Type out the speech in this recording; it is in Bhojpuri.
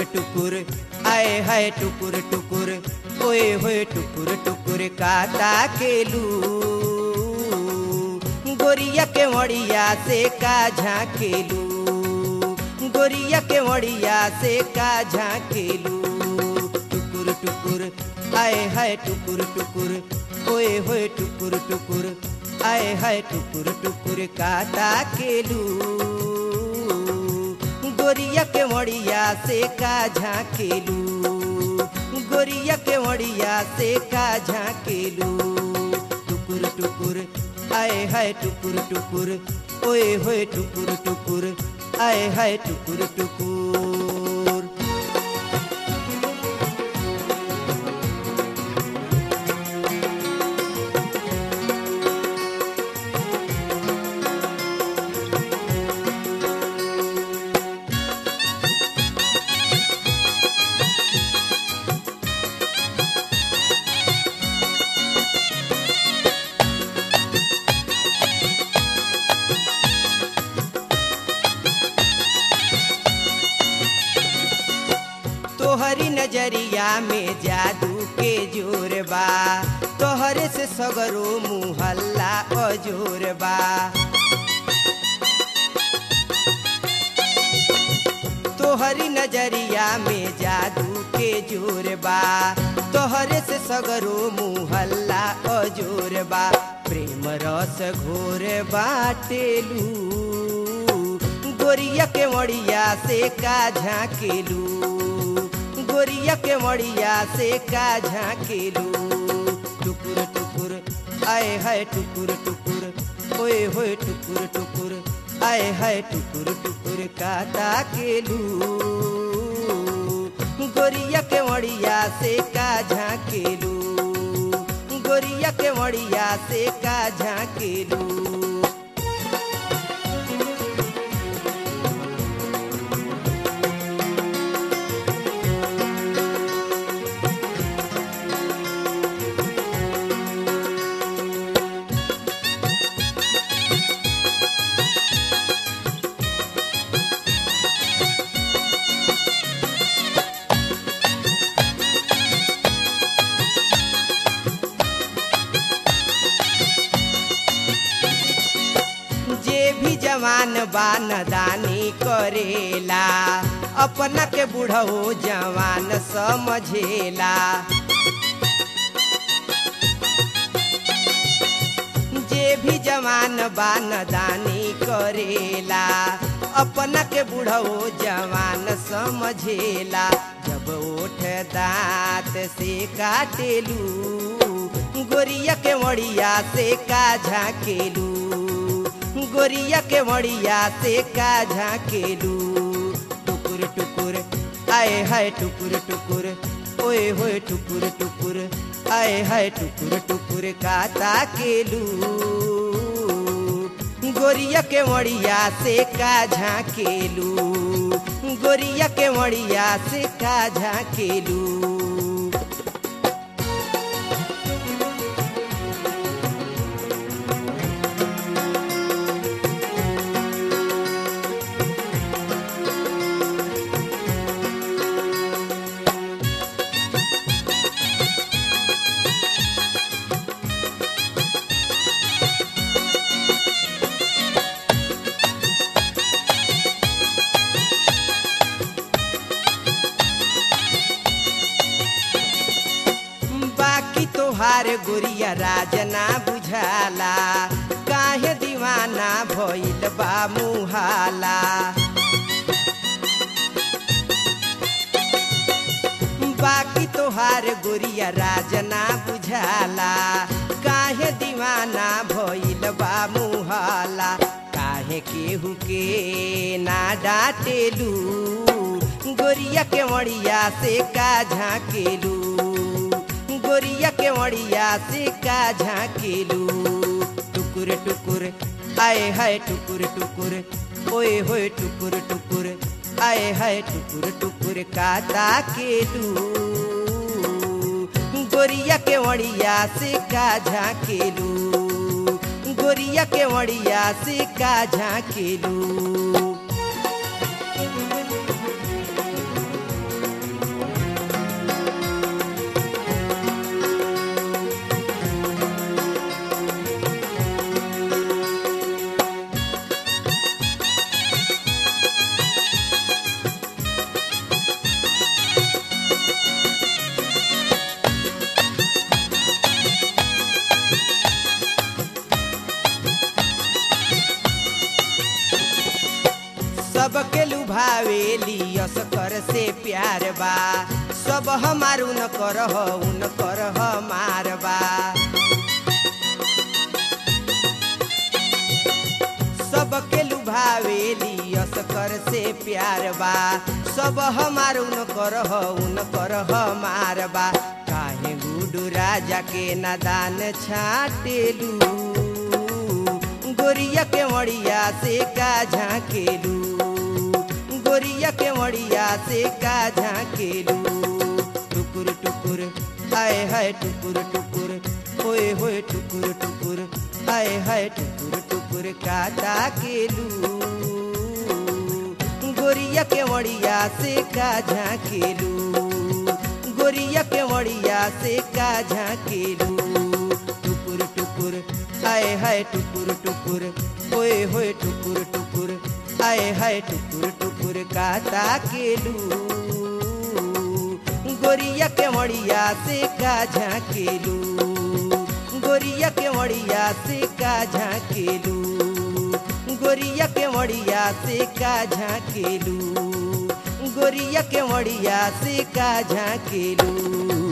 टुकुर आए हाय टुकुर टुकुर ओए होए टुकुर टुकुर काता केलू गोरिया के मड़िया से का झाकेलू गोरिया के मड़िया से का झाकेलू टुकुर टुकुर आए हाय टुकुर टुकुर ओए होए टुकुर टुकुर आए हाय टुकुर टुकुर काता केलू गोरिया के मड़िया से का झाकेलू गोरिया के मड़िया से का झाकेलू टुकुर टुकुर आए हाय टुकुर टुकुर ओए होए टुकुर टुकुर आए हाय टुकुर टुकुर तोहरी नजरिया में जादू के जोर बा तोहरे से सगरो मुहल्ला अजोर बा तोहरी नजरिया में जादू के जोर बा तोहरे से सगरो मुहल्ला अजोर बा प्रेम रस घोर बाटेलू गोरिया के मड़िया से का झाकेलू गोरिया के मड़िया से का झाकेलू टुकुर टुकुर आए हाय टुकुर टुकुर ओए होए टुकुर टुकुर आए हाय टुकुर टुकुर काता केलू गोरिया के मड़िया से का झाकेलू गोरिया के मड़िया से का झाकेलू जे भी जवान बान दानी करेला अपना के बुढ़ऊ जवान समझेला जे भी जवान बान दानी करेला अपना के बुढ़ऊ जवान समझेला जब ओठ दांत से काटेलू गोरिया के मड़िया से का झाकेलू गोरिया के मड़िया से का झाकेलू टुकुर टुकुर आए हाय टुकुर टुकुर ओए होए टुकुर टुकुर आए हाय टुकुर टुकुर काता केलू गोरिया के मड़िया से का झाकेलू गोरिया के मड़िया से का झाकेलू बाकी तोहार गोरिया राजना बुझाला काहे दीवाना भइल बा मुहाला बाकी तोहार गोरिया राजना बुझाला काहे दीवाना भइल बा मुहाला काहे केहू के ना डाटेलू गोरिया के मड़िया से का झाकेलू गोरिया के मड़िया से का झाकेलू टुकुर टुकुर आए हाय टुकुर टुकुर ओए होए टुकुर टुकुर आए हाय टुकुर टुकुर काता केलू गोरिया के मड़िया से का झाकेलू गोरिया के मड़िया से का झाकेलू भावेली असकर से प्यार बा सब हमार उन कर उन कर हमार बा सबके लुभावेली असकर से प्यार बा सब हमार उन कर उन कर हमार बा काहे गुडू राजा के नादान छाटेलू गोरिया के मड़िया से का झाँकेलू गोरिया के मड़िया से का झाँकेलू टुकुर टुकुर आए हाय टुकुर टुकुर होए होए टुकुर टुकुर आए हाय टुकुर टुकुर काटा केलू गोरिया के मड़िया से का झाँकेलू गोरिया के मड़िया से का झाँकेलू टुकुर टुकुर आए हाय टुकुर टुकुर होए होए टुकुर टुकुर आए हाय टुकुर टुकुर काटा केलू गोरिया के मड़िया से का झाँकेलू गोरिया के मड़िया से का झाँकेलू गोरिया के मड़िया से का झाँकेलू गोरिया के मड़िया से का झाँकेलू